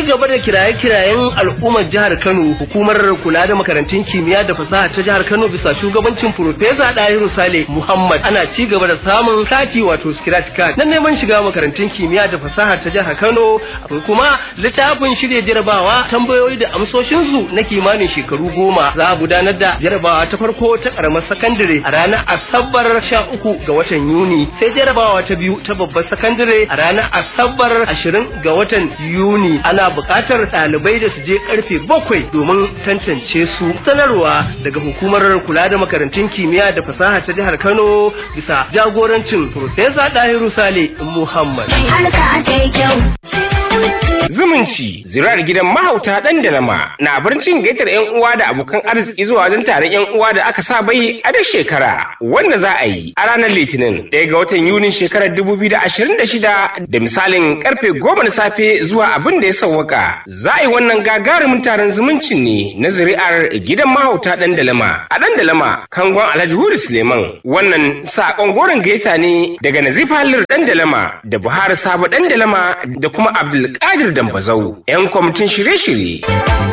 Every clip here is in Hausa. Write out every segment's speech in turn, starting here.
gaba da kiraye-kirayen al'ummar jihar Kano hukumar kula da makarantun kimiyya da fasaha ta jihar Kano bisa shugabancin Profesa Dahiru Sale Muhammad ana ci gaba da samun kati wato scratch card na neman shiga makarantun kimiyya da fasaha ta jihar Kano akwai kuma littafin shirya jarabawa tambayoyi da amsoshinsu na kimanin shekaru goma za a gudanar da jarabawa ta farko ta karamar sakandare a ranar Asabar sha uku ga watan Yuni sai jarabawa ta biyu ta babbar sakandare a ranar Asabar ashirin ga watan Yuni ana buƙatar ɗalibai da su je karfe bakwai domin tantance su sanarwa daga hukumar kula da makarantun kimiyya da fasaha ta jihar Kano bisa jagorancin Profesa Dahiru Sale Muhammad. Zumunci zirar gidan mahauta ɗan da nama na barcin gaitar 'yan uwa da abokan arziki zuwa wajen taron 'yan uwa da aka sa bai a duk shekara wanda za a yi a ranar litinin ɗaya ga watan yunin shekarar 2026 da misalin karfe goma na safe zuwa abin da ya sauwaka za a yi wannan gagarumin taron zumuncin ne na zuri'ar gidan mahauta ɗan da lama a ɗan da lama kangon alhaji hudu suleiman wannan saƙon goron gaita ne daga nazifa halir ɗan da lama da buhari sabo ɗan da lama da kuma abdulkadir dambazau 'yan kwamitin shirye-shirye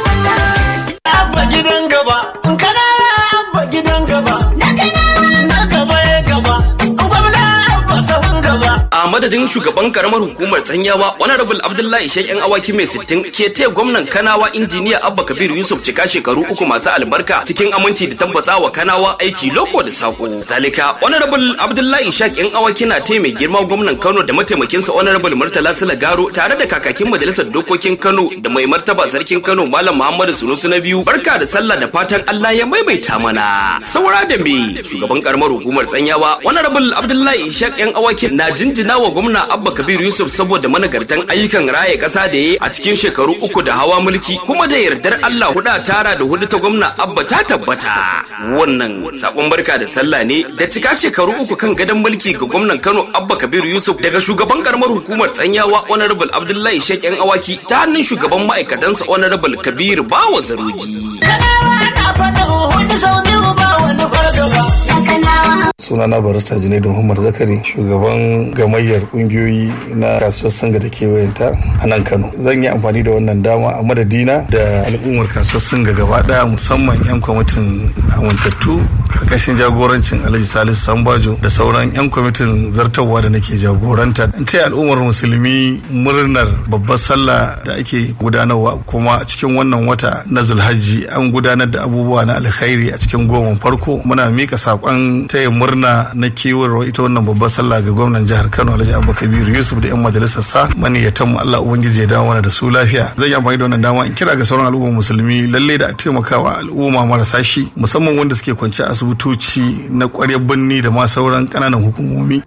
Abba gidan gaba, kana abba gidan gaba, na gaba ya gaba, gwamna abba sahun gaba. a madadin shugaban karamar hukumar tsanyawa honorable abdullahi shek yan awaki mai sittin ke taya gwamnan kanawa injiniya abba kabiru yusuf cika shekaru uku masu albarka cikin aminci da tabbata wa kanawa aiki loko da sako zalika honorable abdullahi shek yan awaki na taya mai girma gwamnan kano da mataimakinsa honorable murtala garo tare da kakakin majalisar dokokin kano da mai martaba sarkin kano malam muhammadu sunusu na biyu barka da sallah da fatan allah ya maimaita mana saura da me shugaban karamar hukumar tsanyawa honorable abdullahi shek yan awaki na jinjina wa gwamna abba kabiru yusuf saboda managartan ayyukan raye kasa da ya a cikin shekaru uku da hawa mulki kuma da yardar allah huda tara da hudu ta gwamna abba ta tabbata wannan sakon barka da sallah ne da cika shekaru uku kan gadon mulki ga gwamnan kano abba kabiru yusuf daga shugaban karamar hukumar tsanyawa honorable abdullahi shek yan awaki ta hannun shugaban ma'aikatansa honorable kabiru bawa zarogi Kanawa na faɗin hudu sau biyu ba wani fargaba. sunana barista junaidu muhammad zakari shugaban gamayyar kungiyoyi na kasuwar singa da kewayenta a nan kano zan yi amfani da wannan dama a madadina da al'ummar kasuwar singa gaba daya musamman yan kwamitin amintattu karkashin jagorancin alhaji salisu sambajo da sauran yan kwamitin zartarwa da nake jagoranta in taya al'ummar musulmi murnar babbar sallah da ake gudanarwa kuma a cikin wannan wata na zulhajji an gudanar da abubuwa na alkhairi a cikin goma farko muna mika saƙon taya murna na kewar ita wannan babbar sallah ga gwamnan jihar kano alhaji abba kabiru yusuf da yan majalisar sa maniyatan mu allah ubangiji ya dawo mana da su lafiya zan yi amfani da wannan dama in kira ga sauran al'ummar musulmi lalle da a taimakawa al'umma marasa shi musamman wanda suke kwance a asibitoci na ƙwaryar birni da ma sauran ƙananan hukumomi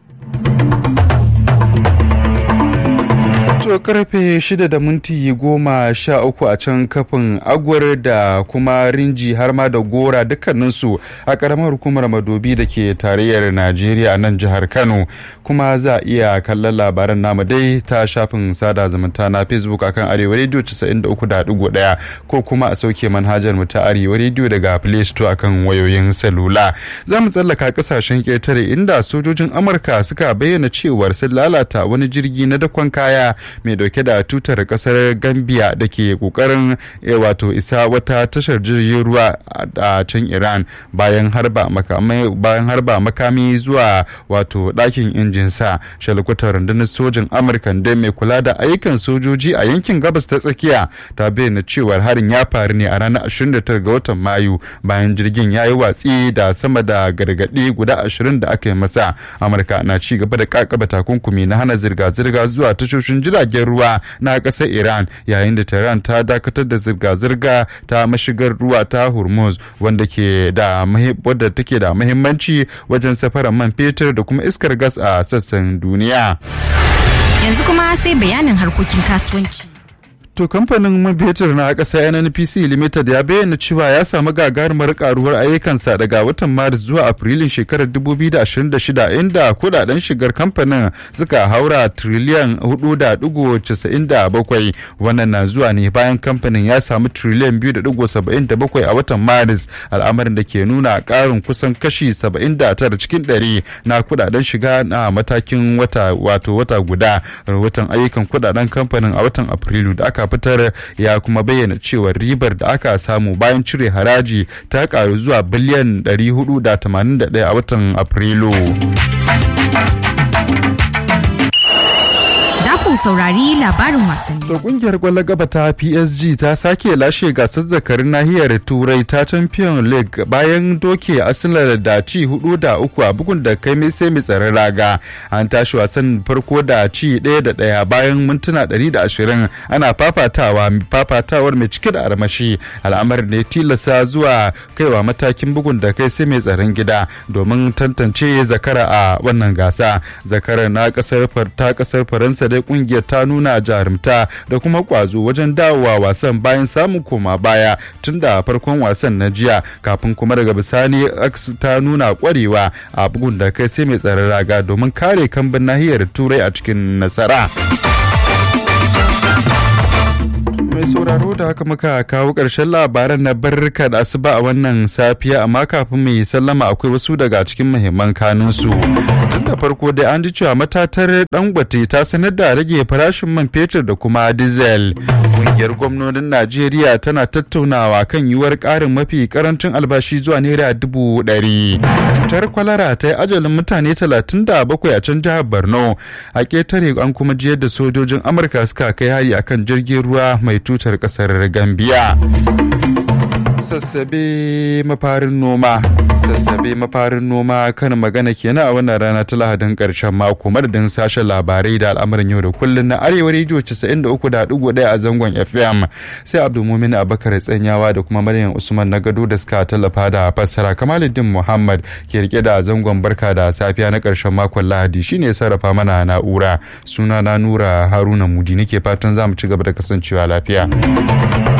To karfe shida da minti goma sha uku a can kafin agwar da kuma rinji har ma da gora dukkaninsu a karamar hukumar madobi da ke tarayyar Najeriya a nan jihar Kano kuma za a iya kallon labaran namu dai ta shafin sada zumunta na Facebook akan Arewa Radio 93.1 ko kuma a sauke manhajar mu ta Arewa Radio daga Play Store akan wayoyin salula. Za mu tsallaka kasashen ƙetare inda sojojin Amurka suka bayyana cewar sun lalata wani jirgi na dakon kaya mai dauke da tutar kasar gambia da ke kokarin wato isa wata tashar jirgin ruwa a can iran bayan harba makamai bayan harba makami zuwa wato dakin injin sa shalkutar rundunar sojin amurka da mai kula da ayyukan sojoji a yankin gabas ta tsakiya ta bayyana cewar harin ya faru ne a ranar 29 ga watan mayu bayan jirgin ya yi watsi da sama da gargaɗi guda 20 da aka yi masa amurka na ci gaba da kakaba takunkumi na hana zirga-zirga zuwa tashoshin jiragen ruwa na ƙasar iran yayin da tehran ta dakatar da zirga-zirga ta mashigar ruwa ta hormuz wanda ke da wadda take da muhimmanci wajen safarar man fetur da kuma iskar gas a sassan duniya Yanzu kuma sai bayanin harkokin kasuwanci. To kamfanin man fetur na ƙasa NNPC Limited ya bayyana cewa ya samu gagarumar karuwar ayyukansa daga watan Maris zuwa Afrilun shekarar 2026 inda kudaden shigar kamfanin suka haura triliyan 4.97 wannan na zuwa ne bayan kamfanin ya samu triliyan 2.77 a watan Maris al'amarin da ke nuna ƙarin kusan kashi 79 cikin 100 na kudaden shiga na matakin wata wato wata guda rahoton ayyukan kudaden kamfanin a watan Afrilu da aka aka fitar ya kuma bayyana cewa ribar da aka samu bayan cire haraji ta karu zuwa biliyan 481 a watan afrilu ku saurari labarin wasanni. To kungiyar kwallon gaba ta PSG ta sake lashe gasar zakarin nahiyar Turai ta Champion League bayan doke Arsenal da ci hudu da uku a bugun da kai mai sai mai tsaron raga. An tashi wasan farko da ci ɗaya da ɗaya bayan mintuna ɗari da ashirin ana fafatawa fafatawar mai cike da armashi al'amarin ne tilasta zuwa kaiwa matakin bugun da kai sai mai tsaron gida domin tantance zakara a wannan gasa. Zakara na kasar ta kasar Faransa dai kungiyar ta nuna jarumta da kuma kwazo wajen dawowa wasan bayan samun koma baya tun da farkon wasan na jiya kafin kuma daga bisani ta nuna kwarewa a bugun da kai sai mai tsaron raga domin kare kambin nahiyar turai a cikin nasara. mai sauraro da haka muka kawo ƙarshen labaran na barka da asuba a wannan safiya amma kafin mu yi sallama akwai wasu daga cikin muhimman kanunsu tun da farko dai an ji cewa matatar dangote ta sanar da rage farashin man fetur da kuma diesel ƙungiyar gwamnonin najeriya tana tattaunawa kan yiwuwar ƙarin mafi karancin albashi zuwa naira dubu ɗari cutar kwalara ta yi ajalin mutane talatin da bakwai a can jihar borno a ƙetare an kuma jiyar da sojojin amurka suka kai hari akan jirgin ruwa mai tutar kasar Gambiya. Sassabe mafarin noma sassabe mafarin noma kan magana kenan a wannan rana ta lahadin karshen mako madadin sashen labarai da al'amuran yau da kullun na arewa rediyo 93.1 a zangon fm sai abdulmumin abakar tsanyawa da kuma maryam usman na gado da suka tallafa da fassara kamaluddin muhammad ke rike da zangon barka da safiya na karshen makon lahadi shine sarrafa mana na'ura suna na nura haruna mudi nake fatan za mu ci gaba da kasancewa lafiya